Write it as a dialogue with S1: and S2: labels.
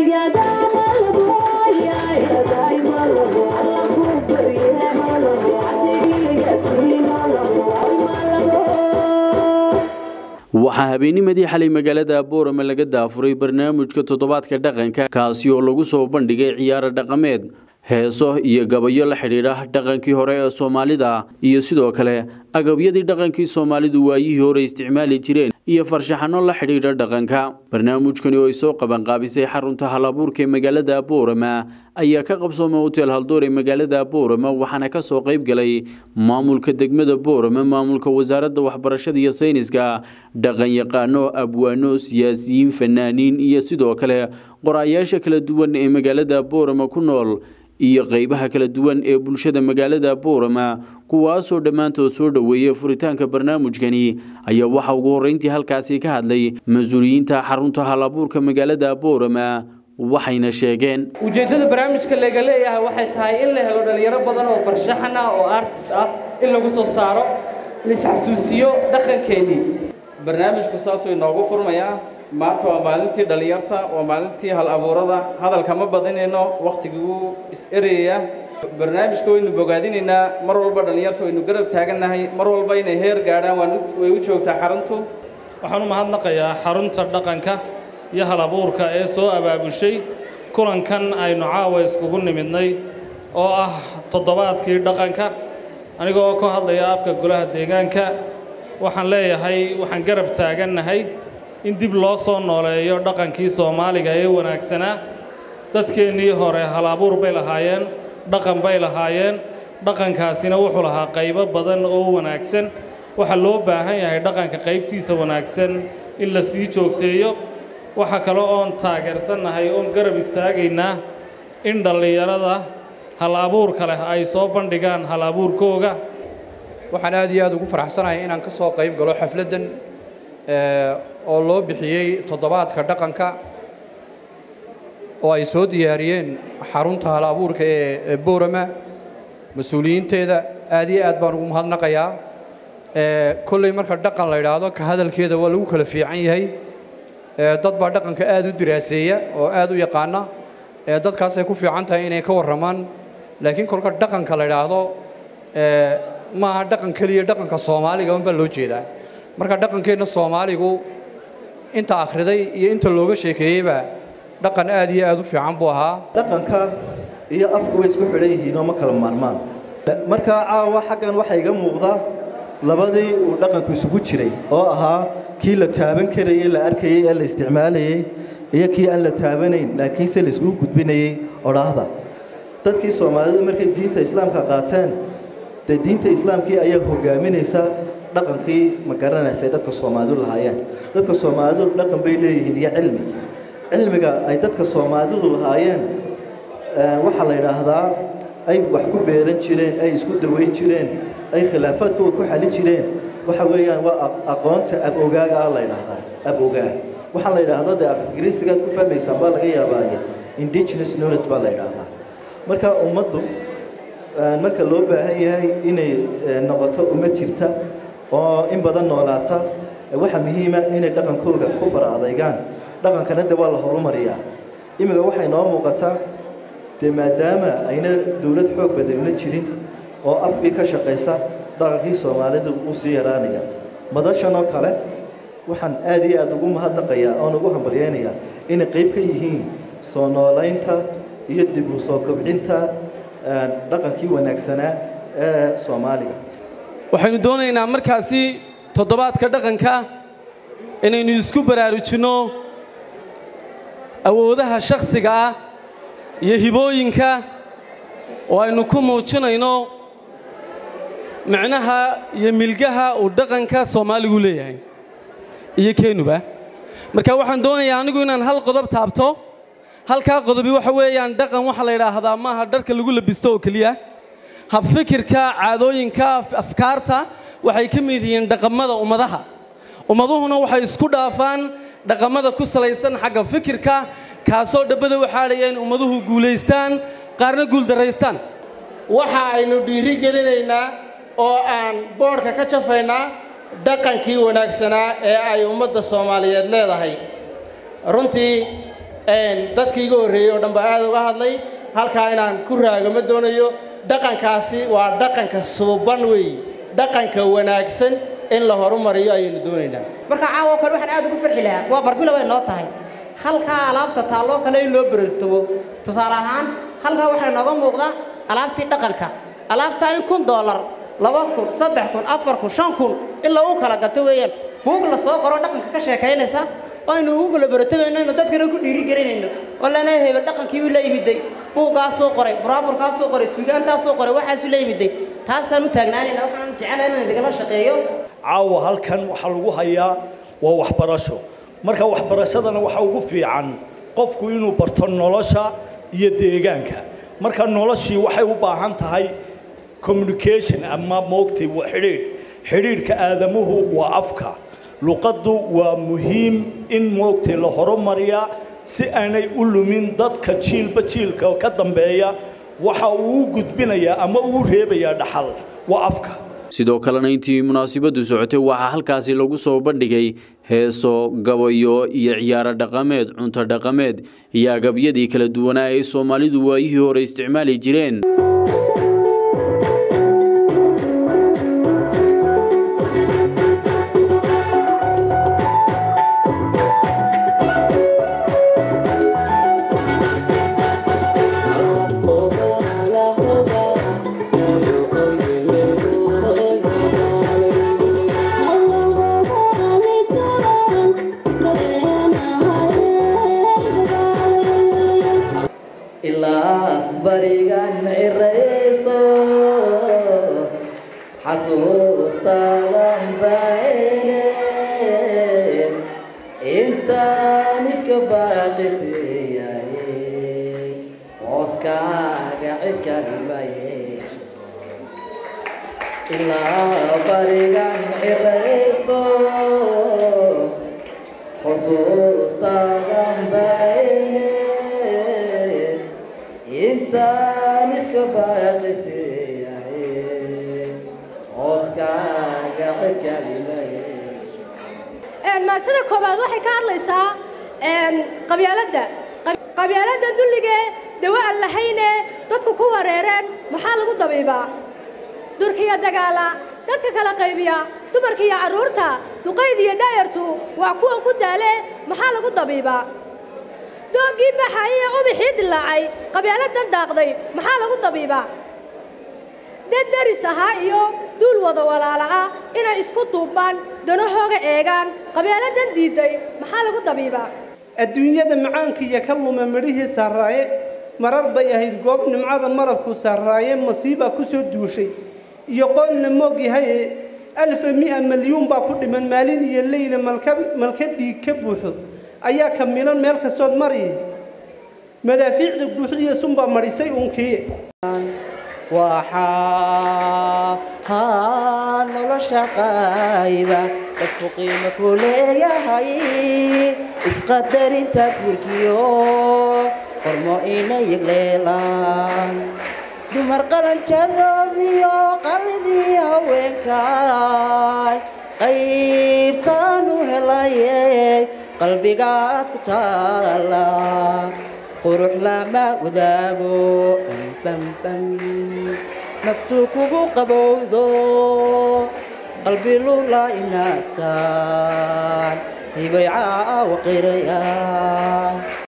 S1: waxaa habeennimadii xalay magaalada boorama laga daafuray barnaamijka toddobaadka dhaqanka kaasi oo lagu soo bandhigay ciyaaro dhaqameed heeso iyo gabayo la xidhiidha dhaqankii hore ee soomaalida iyo sidoo kale agabyadii dhaqankii soomaalidu waayihii hore isticmaali jireen iyo farshaxano la xidhiidha dhaqanka barnaamijkani oo ay soo qabanqaabisay xarunta halabuurka ee magaalada boorama ayaa ka qabsoomay hotel haldoor ee magaalada boorama waxaana ka soo qayb galay maamulka degmada boorama maamulka wasaaradda waxbarashada iyo sayniska dhaqanyaqaano abwaano siyaasiyiin fanaaniin iyo sidoo kale qorayaasha kala duwan ee magaalada boorama ku nool iyo qaybaha kala duwan ee bulshada magaalada boorama kuwaasoo dhammaantood soo dhoweeyey furitaanka barnaamijkani ayaa waxaa ugu horreyntii halkaasi ka hadlay mas-uuliyiinta xarunta halabuurka magaalada boorama waxayna sheegeen
S2: ujeeddada barnaamijka laga leeyahay waxay tahay in la helo dhallinyaro badan oo farshaxan ah oo artis ah in lagu soo saaro laisxasuusiyo dhaqankeennii
S3: barnaamijku saasuu inoogu furmayaa maanta waa maalintii dhallinyarta waa maalintii hal abuurada hadalka ma badinayno wakhtiguu is-erayaya barnaamijka waynu bogaadinaynaa mar walba dhallinyarta waynu garab taagannahay mar walba inay heer gaadhaan way u joogtaa xaruntu
S4: waxaan u mahadnaqayaa xarunta dhaqanka iyo hal abuurka ee soo abaabushay kulankan aynu caawa iskugu nimidnay oo ah toddobaadkii dhaqanka anigoo ka hadlaya afka golaha deegaanka waxaan leeyahay waxaan garab taagannahay in dib loo soo nooleeyo dhaqankii soomaaliga ee wanaagsanaa dadkeennii hore hal abuur bay lahaayeen dhaqan bay lahaayeen dhaqankaasina wuxuu lahaa qaybo badan oo wanaagsan waxaa loo baahan yahay dhaqanka qaybtiisa wanaagsan in la sii joogteeyo waxa kale oon taageersannahay oon garab istaagaynaa in dhallinyarada hal abuurka leh ay soo bandhigaan hal abuurkooga
S5: waxaan aad iyo aad ugu faraxsanahay inaan ka soo qayb galo xafladdan oo loo bixiyey toddobaadka dhaqanka oo ay soo diyaariyeen xarunta hal abuurka ee boorama mas-uuliyiinteeda aad iyo aad baan ugu mahadnaqayaa kolley marka dhaqan la idhaahdo ka hadalkeeda waa lagu kala fiican yahay dad baa dhaqanka aad u diraaseeya oo aad u yaqaana dadkaasay ku fiican tahay inay ka warramaan laakiin kolka dhaqanka la idhaahdo maaha dhaqan keliya dhaqanka soomaaliga unbaa loo jeedaa marka dhaqankeenna soomaaligu inta akhriday iyo inta looga sheekeeyeyba dhaqan aad iyo aad u fiican buu ahaa
S6: dhaqanka iyo afku way isku xidhan yihiin oo ma kala maarmaan markaa caawa xaggan waxaa iga muuqdaa labadii uu dhaqanku isugu jiray oo ahaa kii la taaban karayey la arkayey ee la isticmaalayey iyo kii aan la taabanayn laakiinse la iskugu gudbinayey odhaahda dadkii soomaalida markay diinta islaamka qaateen dee diinta islaamkii ayaa hogaaminaysa dhaqankii ma garanaysay dadka soomaalidu lahaayeen dadka soomaalidu dhaqan bay leeyihiin iyo cilmi cilmiga ay dadka soomaalidu lahaayeen waxaa la yidhaahdaa ay wax ku beeran jireen ay isku dawayn jireen ay khilaafaadkooda ku xali jireen waxa weeyaan waa aqoonta ab-ogaaga ah la yidhaahdaa ab-ogaag waxaa la yidhaahdaa dee af ingiriisigaad ku fahmaysaan baa laga yaabaaye indigenous knowledge baa la yidhaahdaa marka ummaddu marka loo baahan yahay inay noqoto ummad jirta oo in badan noolaata waxaa muhiima inay dhaqankooga ku fara adaygaan dhaqankana de waa la horumariyaa imika waxay noo muuqataa dee maadaama ayna dowlad xoog badagna jirin oo afkii ka shaqaysa dhaqankii soomaalida uu sii yaraanaya madashan oo kale waxaan aad iyo aad ugu mahadnaqayaa oon ugu hambalyeynayaa inay qayb ka yihiin soo noolaynta iyo dib u soo kobcinta dhaqankii wanaagsanaa ee soomaaliga
S7: waxaynu doonaynaa markaasi toddobaadka dhaqanka inaynu isku baraarujinno awoodaha shakhsiga ah iyo hibooyinka oo aynu ku muujinayno micnaha iyo milgaha uu dhaqanka soomaaligu leeyahay iyo keenuba marka waxaan doonayaa anigu inaan hal qodob taabto halkaa qodobi waxa weeyaan dhaqan waxaa la yidhaahdaa maaha dharka lagu labisto oo keliya habfikirka caadooyinka afkaarta waxay ka mid yihiin dhaqamada ummadaha ummaduhuna waxay isku dhaafaan dhaqamada ku salaysan xagga fikirka kaasoo dhabbada waxaadhaya in ummaduhu guulaystaan qaarna guuldaraystaan
S8: waxa aynu dhiiri gelinaynaa oo aan boodhka ka jafaynaa dhaqankii wanaagsanaa ee ay ummadda soomaaliyeed leedahay runtii dadkii iga horreeyey oo dhan baa aad uga hadlay halkaa inaan ku raago ma doonayo dhaqankaasi waa dhaqanka suuban weeye dhaqanka wanaagsan in la horumariyo ayaynu doonaynaa
S9: marka caawo kale waxaan aad ugu farxi lahaa waa barbilo way noo tahay halkaa alaabta taalloo kale in loo berertamo tusaale ahaan halkaa waxaa nooga muuqda alaabtii dhaqanka alaabtaa in kun doolar laba kun saddex kun afar kun shan kun in lagu kala gato weeyaan buug la soo qoro dhaqanka ka sheekaynaysa oo aynu ugu kala beratamayno aynu dadkana ku dhiirigelinayno oo lana hebel dhaqankii uu la yimiday buuggaasuu qoray buraaburkaasuu qoray suugaantaasuu qoray waxaasuu la yimiday taasaan u taagnaanayna waxaan jecelahay inaan idinla shaqeeyo
S10: caawa halkan waxaa lagu hayaa waa waxbarasho marka waxbarashadana waxa ugu fiican qofku inuu barto nolosha iyo deegaanka marka noloshii waxay u baahan tahay communication ama moogtay waa xidhiidh xidhiidhka aadamuhu waa afka luqaddu waa muhiim in moogtay la horumariyaa si aanay u lumin dadka jiilba jiilka ka dambeeya waxa uu u gudbinayaa ama uu reebayaa dhaxal waa afka
S1: sidoo kalena intii munaasabadu socotay waxaa halkaasi lagu soo bandhigay heeso gabayo iyo ciyaaro dhaqameed cunto dhaqameed iyo agabyadii kala duwanaa ay soomaalidu waayihii hore isticmaali jireen
S2: ilaa barigan ciraysto xasuustaadan baene intaan ifka baaqisiyaye hooskaaga cidkalimaye ilaa barigan ciraysto xusuustaadan baene intaan ifka baaqisiyaye hooskaaga cidkalimaye
S11: maasida koobaad waxay ka hadlaysaa qabyaaladda qabyaaladda dulligee dawo aan lahayne dadku ku wareereen maxaa lagu dabiibaa durkiya dagaala dadka kala qaybiya dumarka iyo carruurta duqayd iyo daayartu waa kuwan ku daale maxaa lagu dabiibaa doogii baxay ee ubixii dilaacay qabyaaladan daaqday maxaa lagu dabiibaa dad daris ahaa iyo duul wada walaala ah inay isku duubmaan danahooga eegaan qabyaaladan diiday maxaa lagu dabiibaa
S8: adduunyada macaanka iyo ka lume midhihii saaraaye marar bay ahayd goob nimcada marabku saaraaye masiibaa ku soo duushay iyo qoonna moog yahay alfa mi'a milyuun baa ku dhiman maalin iyo leyla malka dhiig ka buuxo ayaa ka milan meel kastood mari madaafiicda guuxdiiyo sunbaa madhisay uunkii
S9: waxaa nolosha qayba dadku qiimo ku leeyahay isqadarinta gurgiyo qormo ina yegleelaan dumar qalanjadoodiyo qalidii haweenkaay qaybtaanu helaye qalbigaad ku taala qurux lama wadaago bambam naftu kugu qabowdo qalbi lula inaagtaan hibay caawa qiraya